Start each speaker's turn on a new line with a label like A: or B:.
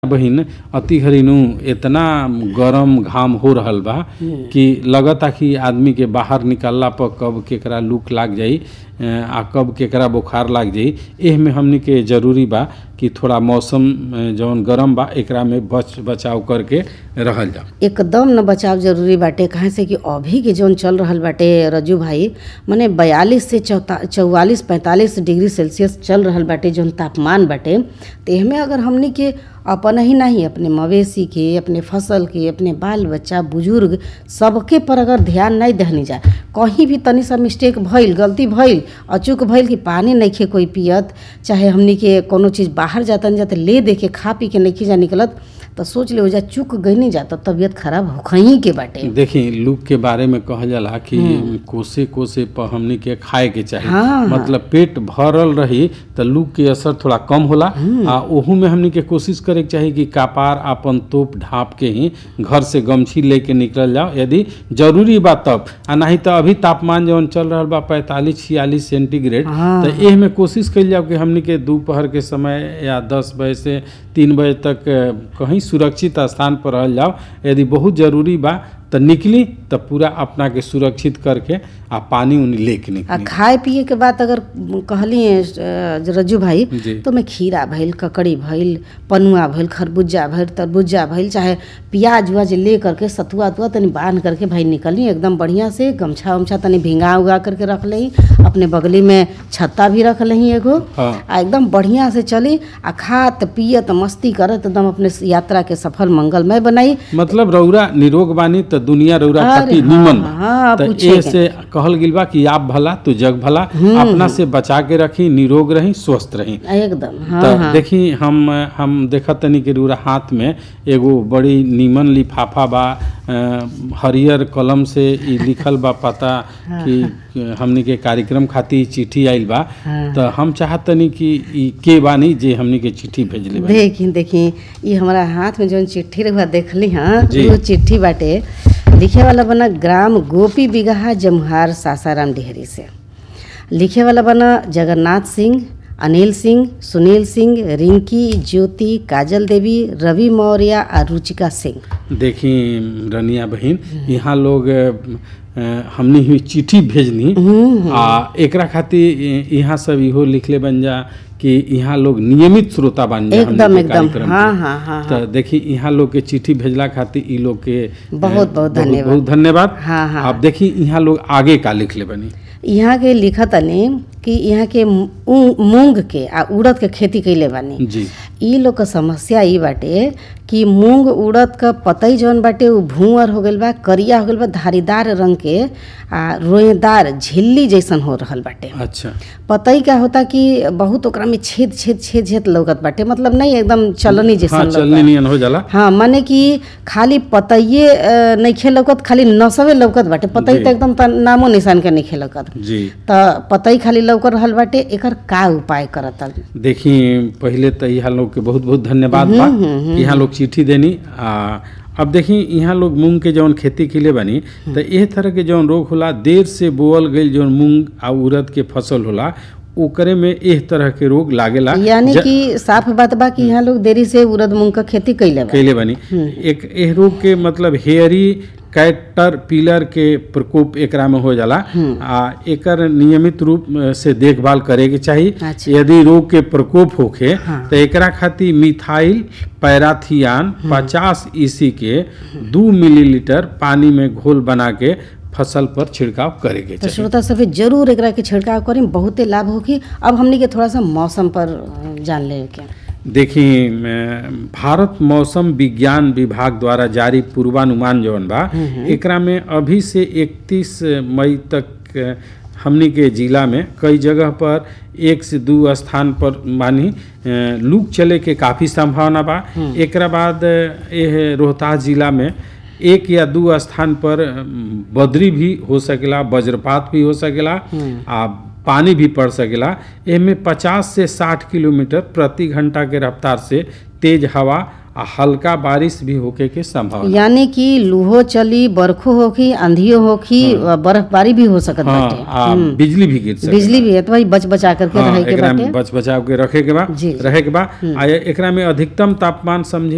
A: बहिन अति घरिनु इतना गरम घाम हो रहल बा कि लगता कि आदमी के बाहर निकलला पर कब केकरा लूक लाग जाई अ, आ कब केकरा बुखार लाग जाई एह में हमनी के जरूरी बा कि थोड़ा मौसम अ, जौन गरम बा एकरा में बच बचाव करके रहल जाओ
B: एकदम न बचाव जरूरी बाटे काहे से कि अभी के जौन चल रहल बाटे रजू भाई मने बयालीस से चौता चौवालीस पैंतालीस डिग्री सेल्सियस चल रहल बाटे जौन तापमान बाटे तो एहमे अगर हमनी के अपन ही नहीं अपने मवेशी के अपने फसल के अपने बाल बच्चा बुजुर्ग सबके पर अगर ध्यान नहीं दहनी जाए कहीं भी तनी सा मिस्टेक भइल गलती भइल अचूक भइल कि पानी नइखे कोई पियत चाहे हमनी के कोनो चीज़ बाहर जातन जाते ले दे के खा पी के नइखे जा निकलत तो सोच ले जा चूक गई नहीं जाता तबीयत खराब होखही के बाटे
A: देखी लूक के बारे में कहल जाला कि कोसे कोसे पर हमनी के खाए के चाही
B: हाँ।
A: मतलब पेट भरल रही तो लूक के असर थोड़ा कम होला आ ओहू में हमनी के कोशिश करे के चाही कि कपार अपन तोप ढाप के ही घर से गमछी लेके निकल जाओ यदि जरूरी बा तब आ नहीं तो अभी तापमान जौन चल रहल बा पैंतालीस छियालीस सेंटीग्रेड
B: हाँ।
A: तो एह में कोशिश कइल जाओ कि हमनी के दोपहर के समय या दस बजे से तीन बजे तक अ, कहीं सुरक्षित स्थान पर रहल जाओ यदि बहुत जरूरी बा तो निकली तो पूरा अपना के सुरक्षित करके आ पानी उनी लेके
B: आ
A: निकली
B: खाए पिए के बात अगर कहली अ, रज्जू भाई
A: जी।
B: तो में खीरा भइल ककड़ी भइल पनुआ भइल खरबूजा भइल तरबूजा भइल चाहे प्याज उज ले करके सतुआ उतुआ तनी बांध करके भाई निकली एकदम बढ़िया से गमछा उमछा तनी भिंगा उगा करके रख लही अपने बगली में छत्ता भी रख लही एगो
A: हाँ।
B: आ एकदम बढ़िया से चली आ खात पियत मस्ती करत एकदम अपने यात्रा के सफल मंगलमय बनाई
A: मतलब रौरा निरोग बानी तो दुनिया रौरा
B: अरे
A: खातिर
B: हाँ,
A: निमन बा
B: हाँ,
A: तो
B: पूछे
A: ए
B: के।
A: से कहल गिल बा कि आप भला तो जग भला अपना से बचा के रखी निरोग रही स्वस्थ रही
B: एकदम हाँ
A: तो
B: हाँ
A: देखी हम हम देखत तनी कि रूरा हाथ में एगो बड़ी नीमन लिफाफा बा अ, हरियर कलम से ई लिखल बा पता कि हमनी के कार्यक्रम खातिर चिट्ठी आइल बा
B: हाँ।
A: तो हम चाहत तनी कि ई के बानी जे हमनी के चिट्ठी भेजले बा
B: देखी देखी ये हमारा हाथ में जौन चिट्ठी रहुआ देखली हाँ
A: जी।
B: वो चिट्ठी बाटे लिखे वाला बना ग्राम गोपी बिगहा जमुहार सासाराम डिहरी से लिखे वाला बना जगन्नाथ सिंह अनिल सिंह सुनील सिंह रिंकी ज्योति काजल देवी रवि मौर्य और रुचिका सिंह
A: देखी रनिया बहिन यहाँ लोग अ, हमनी ही चिट्ठी भेजनी आ एकरा खातिर इ- यहाँ सब इहो लिखले बन जा कि यहाँ लोग नियमित श्रोता बन जा हमनी
B: एकदम
A: के
B: एकदम
A: कार्यक्रम
B: हाँ
A: के।
B: हाँ हाँ
A: तो देखी यहाँ लोग के चिट्ठी भेजला खातिर ई लोग के
B: बहुत
A: अ,
B: बहुत धन्यवाद।
A: बहुत धन्यवाद
B: हाँ, हाँ।
A: अब देखी यहाँ लोग आगे का लिखले बनी
B: यहाँ के लिखत तनी कि यहाँ के मू- मूंग के आ उड़द के खेती कैले बानी
A: जी
B: ई लोग क समस्या ई बाटे कि मूंग उड़द क पतई जौन बाटे उ भूअर हो गइल बा करिया हो गइल बा धारीदार रंग के आ रोएदार झिल्ली जैसन हो रहल बाटे
A: अच्छा
B: पतई का होता कि बहुत ओकरा में छेद छेद छेद छेद लौकत बाटे मतलब नहीं एकदम चलनी
A: हाँ
B: जैसन
A: चलने
B: लौकत
A: नियन हो जाला
B: हाँ माने कि खाली पतइये अ, नइखे लौकत खाली नसवे लौकत बाटे पतई
A: जी।
B: त एकदम त नामो निशान के नइखे लौकत
A: जी
B: त पतई खाली लौकर रहल बाटे एकर का उपाय करत
A: देखी पहले तो यहाँ लोग के बहुत बहुत धन्यवाद बा कि यहाँ लोग चिट्ठी देनी आ अब देखी यहाँ लोग मूंग के जौन खेती के लिए बनी तो एह तरह के जौन रोग होला देर से बोअल गई जौन मूंग आ उड़द के फसल होला ओकरे में एह तरह के रोग लागेला
B: यानी
A: ज-
B: कि साफ बात बा कि यहाँ लोग देरी से उड़द मूंग क खेती कैले बा
A: कैले बनी एक एह रोग के मतलब हेयरी कैटर पिलर के प्रकोप एकरा में हो जाला आ एकर नियमित रूप से देखभाल करे के चाही
B: अच्छा।
A: यदि रोग के प्रकोप होखे
B: हाँ।
A: तो एकरा खातिर मिथाइल पैराथियान 50 ईसी के दू मिलीलीटर पानी में घोल बना के फसल पर छिड़काव करे के
B: तो
A: चाही
B: श्रोता सभी जरूर एकरा के छिड़काव करी बहुते लाभ होगी अब हमनी के थोड़ा सा मौसम पर अ, जान ले के
A: देखी म, भारत मौसम विज्ञान विभाग द्वारा जारी पूर्वानुमान जौन बा एकरा में अभी से 31 मई तक अ, हमनी के जिला में कई जगह पर एक से दू स्थान पर मानी अ, लू चले के काफ़ी संभावना बा एकरा बाद अ, एह रोहतास जिला में एक या दू स्थान पर अ, बदरी भी हो सकेला वज्रपात भी हो सकेला आ पानी भी पड़ सकेला एमे 50 से 60 किलोमीटर प्रति घंटा के रफ्तार से तेज हवा आ हल्का बारिश भी होके के संभावना
B: यानी कि लूहो चली बरखो होखी आंधियो होखी अ, बर्फबारी भी हो सकत
A: हाँ
B: बाटे
A: आ बिजली भी गिर सकेला
B: बिजली भी है तो भाई बच बचा करके
A: हाँ,
B: रहे के
A: एकरा
B: बाटे
A: में बच बचाव के रखे के बा
B: जी।
A: रहे के बा आ एकरा में अधिकतम तापमान समझी